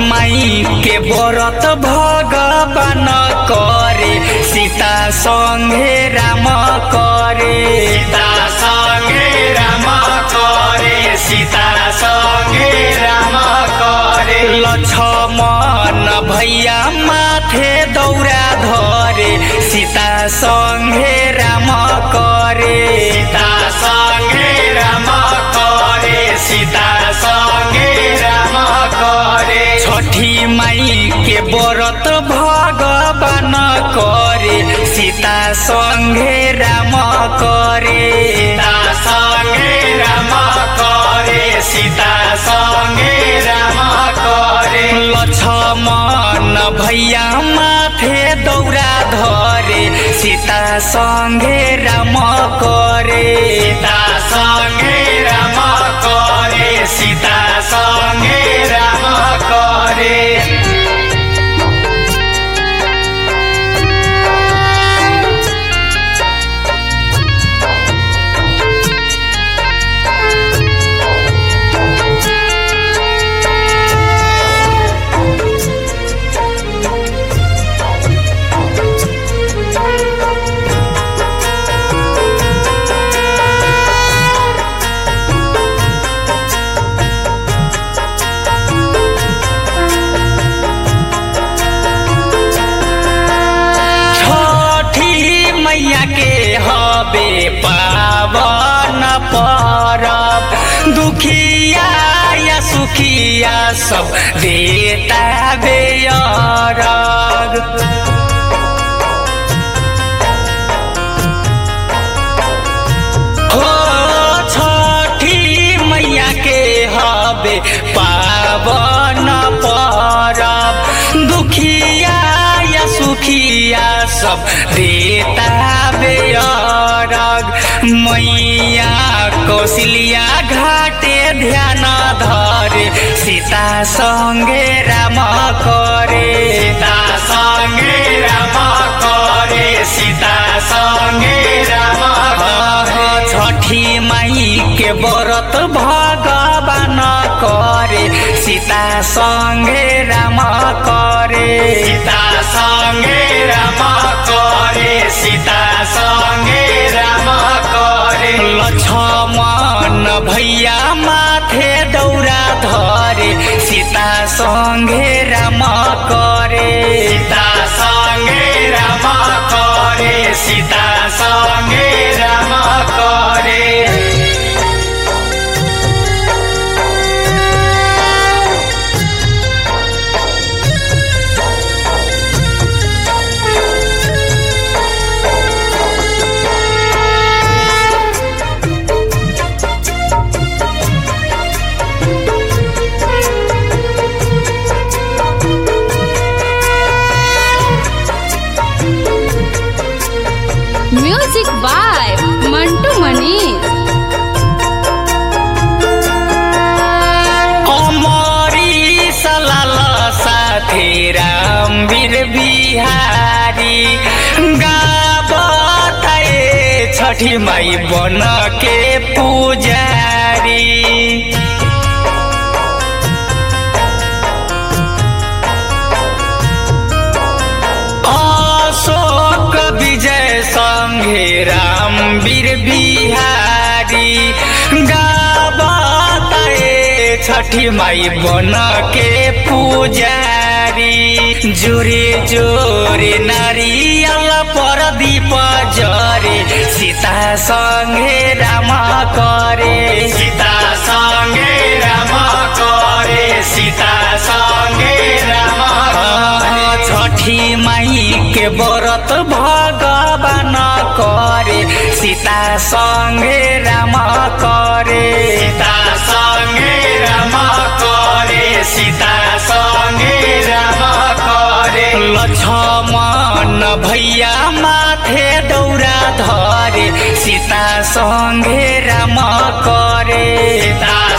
माई के व्रत भगवान करे सीता संगे राम करे सीता संगे राम करे सीता संगे राम करे लक्ष्मण भैया माथे दौरा धरे सीता संगे राम करे सीता संगे राम करे सीता संगे राम करे छठी माई के व्रत भगवान करे सीता संगे राम करे सीता संगे राम करे सीता संगे राम करे लक्ष्मण भैया माथे दौरा धरे सीता संगे राम करे सीता संगे राम करे सीता संगे राम करे छठी मैया के हबे पावन परब दुखिया या सुखिया सब देता बेअरग हो छठी मैया के हबे पावन परब दुखिया या सुखिया सब देता बेअरग मैया कौशल्या घाटे ध्यान धरे सीता संगे राम करे सीता संगे राम करे सीता संगे राम करे छठी माई के व्रत भगवान करे सीता संगे राम करे सीता संगे राम करे सीता संगे राम करे लक्ष्मण भैया माथे दौरा धरे सीता संगे राम करे सीता संगे राम करे सीता संगे राम करे म्यूजिक बाय मंटू मनीष अमरी सलाल साथी रामवीर बिहारी गाबताए छठी माई बन के पुजारी अशोक विजय संघे रामवीर बिहारी गाबताए छठी माई बन के पुजारी जोरे जोरे नारियल पर दीप जरे सीता संगे राम करे सीता संगे राम करे सीता संगे राम करे छठी माई के व्रत भगवान करे सीता संगे राम करे सीता संगे राम करे सीता संगे राम करे लक्ष्मण भैया माथे दौरा धरे सीता संगे राम करे सीता